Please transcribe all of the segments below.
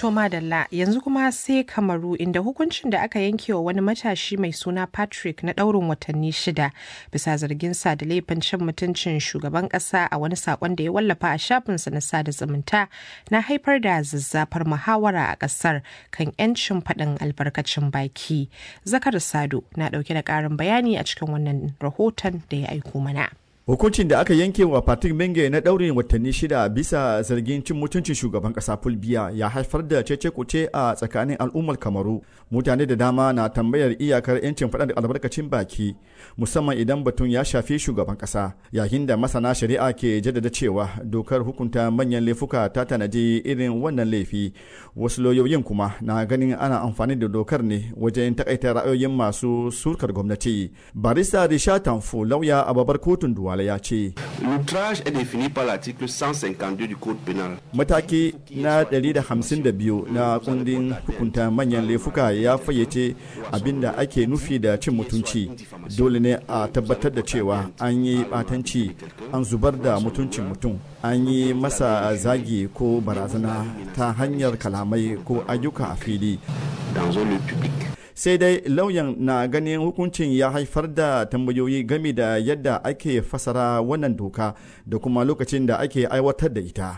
To madalla yanzu kuma sai kamaru inda hukuncin da aka yanke wa wani matashi mai suna Patrick na ɗaurin watanni shida bisa zarginsa da laifin cin mutuncin shugaban ƙasa a wani saƙon da ya wallafa a shafinsa na sada zumunta na haifar da zazzafar muhawara a ƙasar kan 'yancin faɗin albarkacin baki. Zakar Sado na ɗauke da ƙarin bayani a cikin wannan rahoton da ya aiko mana. Hukuncin da aka yanke wa Patrick Menge na ɗaurin watanni shida bisa zargin cin mutuncin shugaban ƙasa Fulbiya ya haifar da cece kuce a tsakanin al'ummar Kamaru. Mutane da dama na tambayar iyakar 'yancin faɗa da albarkacin baki musamman idan batun ya shafi shugaban ƙasa yayin da masana shari'a ke jaddada cewa dokar hukunta manyan laifuka ta tanadi irin wannan laifi. Wasu lauyoyin kuma na ganin ana amfani da dokar ne wajen takaita ra'ayoyin masu surkar gwamnati. Barista Risha Tanfo lauya a babbar kotun duwa Wale ya ce. L'outrage est défini par l'article 152 du Code pénal. Mataki na 152 na kundin hukunta manyan laifuka ya fayyace abinda ake nufi da cin mutunci. Dole ne a tabbatar da cewa an yi batanci, an zubar da mutuncin mutum, an yi masa zagi ko barazana ta hanyar kalamai ko ayyuka a fili. Dans un lieu public. sai dai lauyan na ganin hukuncin ya haifar da tambayoyi game da yadda ake fasara wannan doka da kuma lokacin da ake aiwatar da ita.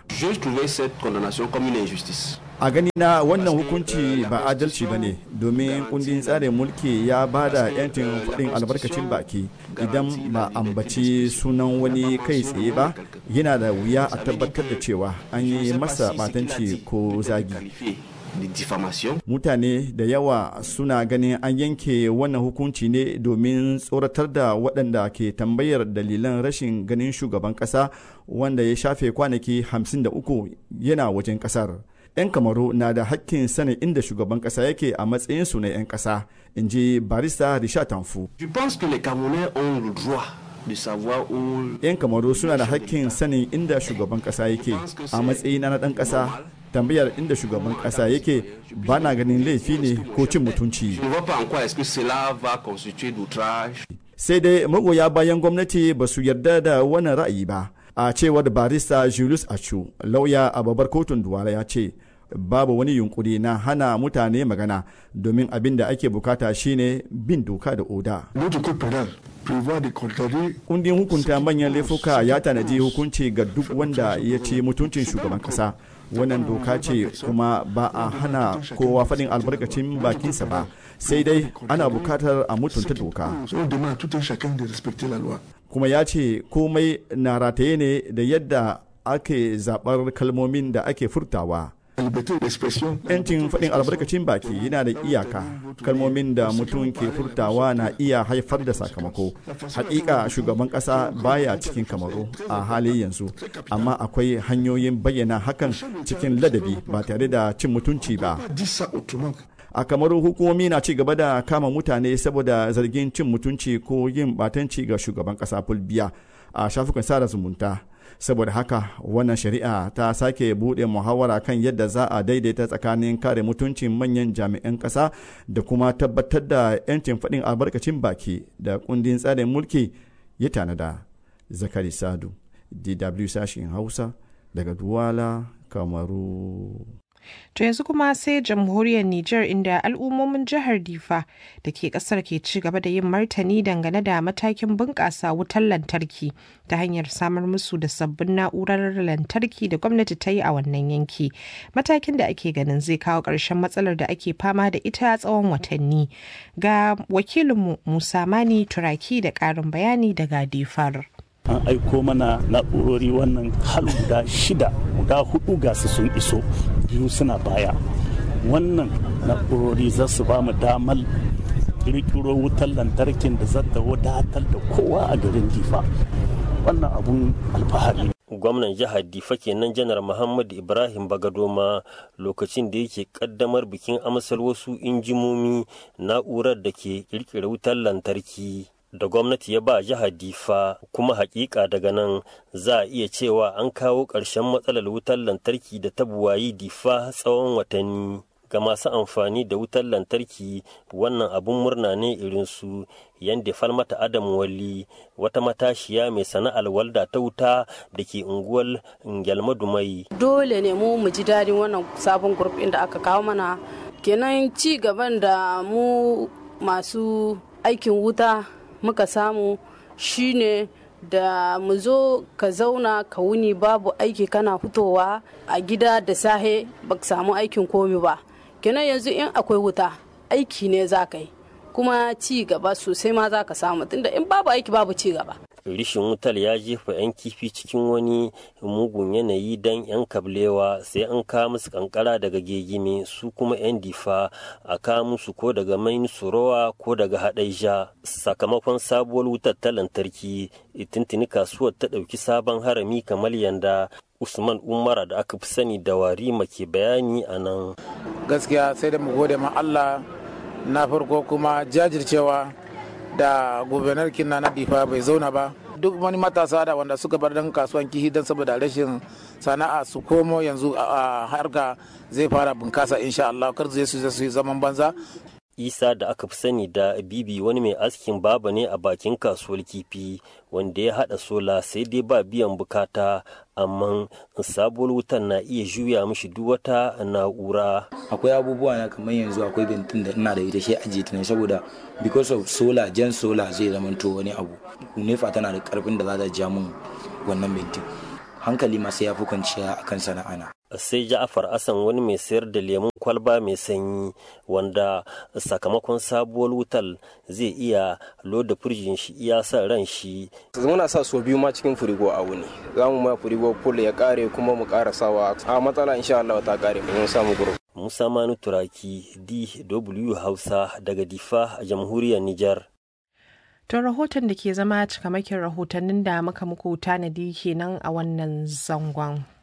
A gani na wannan hukunci ba adalci ba ne domin kundin tsarin mulki ya ba da 'yancin faɗin albarkacin baki idan ba ambaci sunan wani kai tsaye ba yana da wuya a tabbatar da cewa an yi masa batanci ko zagi. Mutane da yawa suna ganin an yanke wannan hukunci ne domin tsoratar da waɗanda ke tambayar dalilan rashin ganin shugaban ƙasa wanda ya shafe kwanaki 53 yana wajen ƙasar. 'Yan kamaru na da hakkin sanin inda shugaban ƙasa yake a matsayinsu na 'yan ƙasa, in ji barista Richard Tanfu. Je pense que les Camerounais ont le droit de savoir où 'Yan kamaru suna da hakkin sanin inda shugaban ƙasa yake a matsayina na ɗan ƙasa tambayar inda shugaban kasa yake ba na ganin laifi ne ko cin mutunci. Sai dai magoya bayan gwamnati ba su yarda da wannan ra'ayi ba. A cewar barista Julius Achu, lauya a babbar kotun Duwala ya ce, babu wani yunkuri na hana mutane magana domin abin da ake bukata shine bin doka da oda. Kundin hukunta manyan laifuka ya tanadi hukunci ga duk wanda ya ci mutuncin shugaban kasa. wannan doka ce kuma ba a hana kowa faɗin albarkacin bakinsa ba sai dai ana bukatar a mutunta doka kuma ya ce komai na rataye ne da yadda ake zaɓar kalmomin da ake furtawa yancin faɗin albarkacin baki yana da iyaka kalmomin da mutum ke furtawa na iya haifar da sakamako hakika shugaban ƙasa baya cikin kamaru a hali yanzu amma akwai hanyoyin bayyana hakan cikin ladabi ba tare da cin mutunci ba a kamaru hukumomi na ci gaba da kama mutane saboda zargin cin mutunci ko yin batanci ga shugaban ƙasa fulbiya a shafukan sada zumunta saboda haka wannan shari'a ta sake buɗe muhawara kan yadda za a daidaita tsakanin kare mutuncin manyan jami'an ƙasa da kuma tabbatar da 'yancin faɗin albarkacin baki da kundin tsarin mulki ya tanada zakari sadu dw sashen hausa daga duwala kamaru To yanzu kuma sai jamhuriyar Nijar inda al'ummomin jihar Difa da ke kasar ke ci gaba da yin martani dangane da matakin bunƙasa wutar lantarki ta hanyar samar musu da sabbin na'urar lantarki da gwamnati ta yi a wannan yanki. Matakin da ake ganin zai kawo ƙarshen matsalar da ake fama da ita tsawon watanni. Ga wakilinmu Musa Mani Turaki da ƙarin bayani daga Difar. an aiko mana na'urori wannan hal guda shida guda hudu ga su sun iso biyu suna baya wannan na'urori za su ba mu damar kirkiro wutar lantarkin da zata wadatar da kowa a garin difa wannan abun alfahari gwamnan jihar difa kenan janar muhammadu ibrahim bagadoma lokacin da yake kaddamar bikin amsar wasu injimomi na'urar da ke kirkira wutar lantarki da gwamnati ya ba jihar difa kuma hakika daga nan za a iya cewa an kawo ƙarshen matsalar wutar lantarki da ta buwayi difa tsawon watanni ga masu amfani da wutar lantarki wannan abun murna ne irin su yadda falmata adam wali wata matashiya mai sana'ar walda ta wuta da ke unguwar gyalmadumai dole ne mu mu ji daɗin wannan sabon grup da aka kawo mana kenan ci gaban da mu masu aikin wuta muka samu shine da mu zo ka zauna ka wuni babu aiki kana fitowa a gida da sahe ba samu aikin komi ba kenan yanzu in akwai wuta aiki ne za ka yi kuma ci gaba sosai ma za ka samu tunda in babu aiki babu ci gaba rishin wutar ya jefa 'yan kifi cikin wani mugun yanayi don 'yan kablewa sai an kawo musu kankara daga gegime su kuma 'yan difa a kawo musu ko daga main surowa ko daga haɗaija sakamakon sabuwar wutar ta lantarki tuntuni kasuwar ta ɗauki sabon harami kamar yanda usman umara da aka fi sani da warima ke bayani a nan gaskiya sai da mu gode ma allah na farko kuma jajircewa da gubernar kinna na difa bai zauna ba duk wani matasa da wanda suka bar dan kasuwan kihi don saboda rashin sana'a su komo yanzu a harka zai fara bunkasa insha Allah kar zai su yi zaman banza isa da aka fi sani da bibi wani mai askin baba ne a bakin kasuwar kifi wanda ya hada sola sai dai ba biyan bukata amma sabuwar wutan na iya juya mishi duk wata na'ura akwai abubuwa na kamar yanzu akwai bentin da ina da ita shi ajiye ta ne saboda because of solar jan solar zai zamanto wani abu nefa tana da karfin da za ta ja mun wannan bentin hankali ma sai ya fi kwanciya akan sana'ana sai ja'afar asan wani mai sayar da lemun kwalba mai sanyi wanda sakamakon sabuwar wutar zai iya loda firjin shi iya sa ran shi muna sa so biyu ma cikin firigo a wuni za mu ma firigo full ya kare kuma mu kara sawa a matsala insha Allah ta kare mun samu guru Musa Manu Turaki DW Hausa daga Difa a jamhuriyar Nijar To rahoton da ke zama cikamakin rahotannin da muka muku tanadi kenan a wannan zangon.